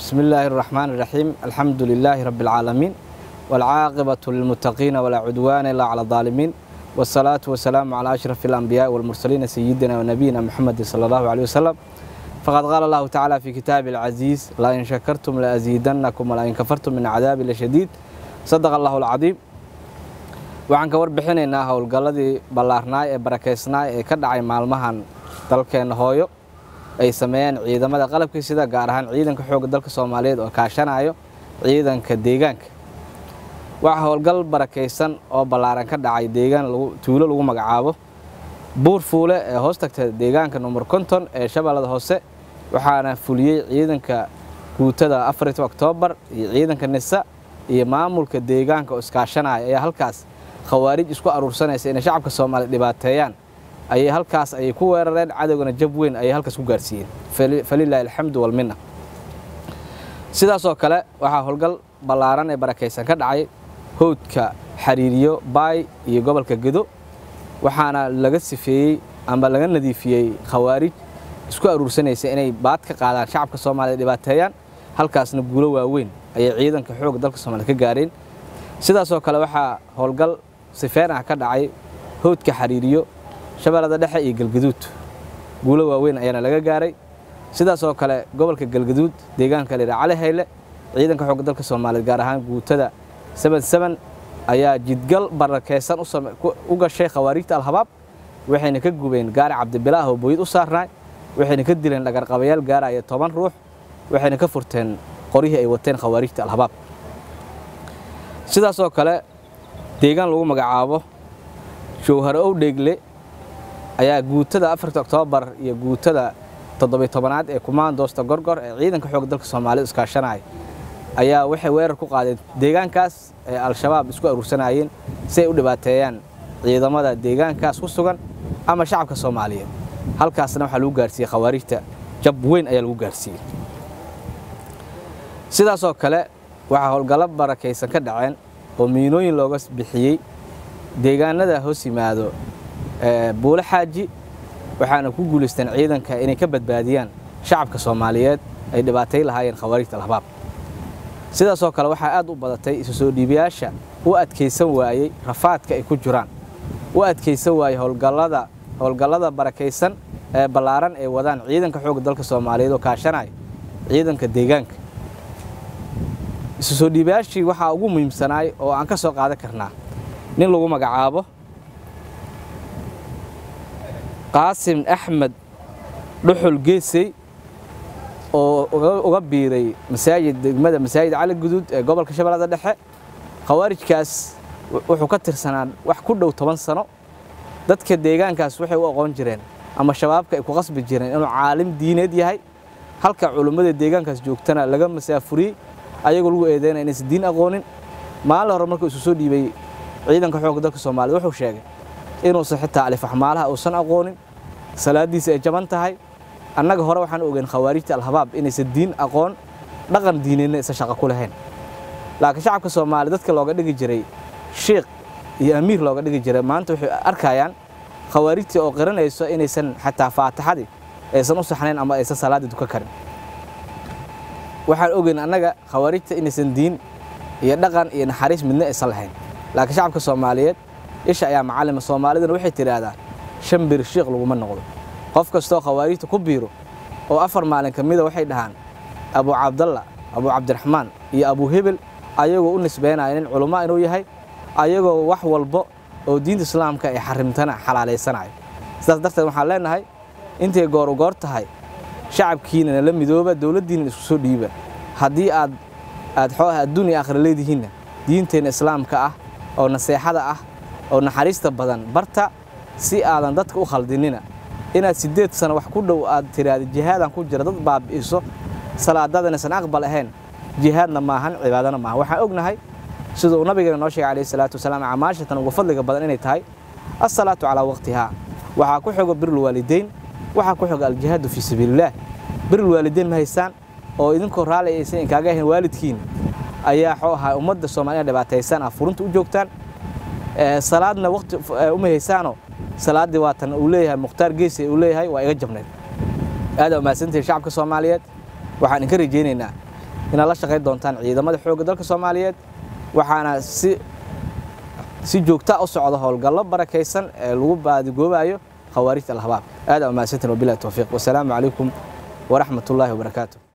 بسم الله الرحمن الرحيم الحمد لله رب العالمين والعاقبة للمتقين ولا عدوان إلا على الظالمين والصلاة والسلام على أشرف الأنبياء والمرسلين سيدنا ونبينا محمد صلى الله عليه وسلم فقد قال الله تعالى في كتاب العزيز لا إن شكرتم لأزيدنكم ولا إن كفرتم من عذاب لشديد صدق الله العظيم waxaan ka warbixinaynaa howlgalladii ballaarnaay ee barakeysnaay ee ka dhacay maalmahan dalkeenna hooyo ay sameeyeen ciidamada qalabkii sida gaar ahaan ciidanka xoogga dalka soomaaliyeed oo kaashanayo ciidanka deegaanka waxaa howlgal barakaysan oo ballaaran ka dhacay deegaan tuulo lagu magacaabo buur fuule ee hoos tagta deegaanka number konton ee shabeellada hoose waxaana fuliyey ciidanka guutada afarta oktoobar iyo ciidanka nisa iyo maamulka deegaanka oo iskaashanaya ayaa halkaas khawaarij isku aruursanaysa inay shacabka soomaaliya dhibaateeyaan ayay halkaas ayay ku weerareen cadowgana jab weyn ayay halkaas ku gaarsiiyeen falilaahi alxamdu walminna sidaasoo kale waxaa howlgal ballaaran ee barakaysan ka dhacay howdka xariiriyo baay iyo gobolka gedo waxaana laga sifeeyey amba laga nadiifiyey khawaarij isku aruursanaysa inay baad ka qaadaan shacabka soomaaliya dhibaateeyaan halkaasna guulo waaweyn ayay ciidanka xoogga dalka soomaliya ka gaareen sidaasoo kale waxaa howlgal sifeen ah ka dhacay howdka xariiriyo shabeellada dhexe iyo galgaduud guulo waaweyn ayaana laga gaaray sidaasoo kale gobolka galgaduud deegaanka la yidhaha cali hayle ciidanka xoogga dalka soomaaliyeed gaar ahaan guutada seban seban ayaa jidgal barakeysan u gashay khawaarijta alhabaab waxayna ka gubeen gaari cabdibilaah oo booyid u saarnaay waxayna ka dileen dhagarqabayaal gaaraya toban ruux waxayna ka furteen qoryihii ay wateen khawaarijta alhabaab sidaasoo kale deegaan lagu magacaabo jowhare ow dheegle ayaa guutada afarta oktoobar iyo guutada toddobiy tobanaad ee kumaandoosta gorgor ee ciidanka xoogga dalka soomaaliyed iskaashanaya ayaa waxay weerar ku qaadeen deegaankaas ee al-shabaab isku aruursanayeen si ay u dhibaateeyaan ciidamada deegaankaas ku sugan ama shacabka soomaaliyeed halkaasna waxaa lagu gaarsiiyey khawaarijta jab weyn ayaa lagu gaarsiiyey sidaasoo kale waxaa howlgallo barakaysan ka dhaceen oo miinooyin looga bixiyey deegaanada hoos yimaado buule xaaji waxaana ku guulaysteen ciidanka inay ka badbaadiyaan shacabka soomaaliyeed ay dhibaatay lahaayeen khawaarijta alhabaab sidaasoo kale waxaa aad u badatay isu soo dhiibayaasha u adkaysan waayey rafaadka ay ku jiraan u adkaysan waayey howlgallada howlgallada barakaysan ee ballaaran ay wadaan ciidanka xoogga dalka soomaaliyeed oo kaashanaya ciidanka deegaanka isu soo dhiibayaashii waxaa ugu muhiimsanaay oo aan ka soo qaadan karnaa nin lagu magacaabo qaasim axmed dhuxul geesey oo uga biiray masaajid degmada masaajid cali guduud ee gobolka shabeellada dhexe khawaarijkaas wuxuu ka tirsanaa wax ku dhow toban sano dadka deegaankaas waxay u aqoon jireen ama shabaabka ay ku qasbi jireen inuu caalim diineed yahay halka culummada deegaankaas joogtana laga masaafuriyey ayagoo lagu eedeynaya inaysan diin aqoonin maalin hore markuu isu soo dhiibay ciidanka xoogga dalka soomaaliyed wuxuu sheegay inuusan xitaa alifaxmaalaha uusan aqoonin salaadiisa ay jaban tahay annaga hore waxaan ogeyn khawaarijta alhabaab inaysan diin aqoon dhaqan diineedna aysan shaqo ku lahayn laakiin shacabka soomaaliya dadka looga dhigi jiray shiikh iyo amiir looga dhigi jiray maanta waxay arkayaan khawaarijtii oo qiranayso inaysan xataa faatixadii aysan u saxnayn ama aysan salaaddii duka karin waxaan ogeyn annaga khawaarijta inaysan diin iyo dhaqan iyo naxariis midna aysan lahayn laakiin shacabka soomaaliyeed isha ayaa macallima soomaaliduna waxay tidhaahdaan shan bir shiikh laguma noqdo qof kastoo khawaarijta ku biiro oo afar maalin ka mida waxay dhahaan abu cabdalla abu cabdiraxmaan iyo abu hebel ayagoo u nisbeynaya nin culummo inuu yahay ayagoo wax walbo oo diinta islaamka ay xarimtana xalaalaysanayo sidaas darteed waxaan leenahay intay gooru goor tahay shacabkiinana la midooba dowladdiina isku soo dhiiba haddii aad aad xooah adduun iyo aakhira leedihiinna diinteenna islaamka ah oo naseexada ah oo naxariista badan barta si aadan dadka u khaldinina inaad siddeed sano wax ku dhow aad tiraahda jihaadaan ku jira dad baabi'iso salaadadan aysan aqbal ahayn jihaadna maahan cibaadana maahan waxaan ognahay sida uu nabigeena noo sheegay calayhi salaatu wasalaam camaashatan ugu fadliga badan inay tahay assalaatu calaa waqtihaa waxaa ku xogo birul waalideyn waxaa ku xoga aljihaadu fii sabiilillaah birul waalideyn ma haysaan oo idinkoo raalli aysan inkaaga ahayn waalidkiina ayaa xoo ahaa ummadda soomaaliya dhibaataysan ah furunta u joogtaan salaadna waqti uma haysaanoo salaaddii waatan uu leeyahay mukhtaar geesi uu leeyahay waa iga jabnayd aad aa mahadsantihin shacabka soomaaliyeed waxaan idinka rajaynaynaa inaad la shaqayn doontaan ciidamada xoogga dalka soomaaliyeed waxaana si si joogta u socda howlgallo barakaysan ee lagu baadigoobayo khawaarijta alhabaab aad aa mahadsantiin wabilahi towfiiq wasalaamu calaykum waraxmat ullaahi wabarakaatu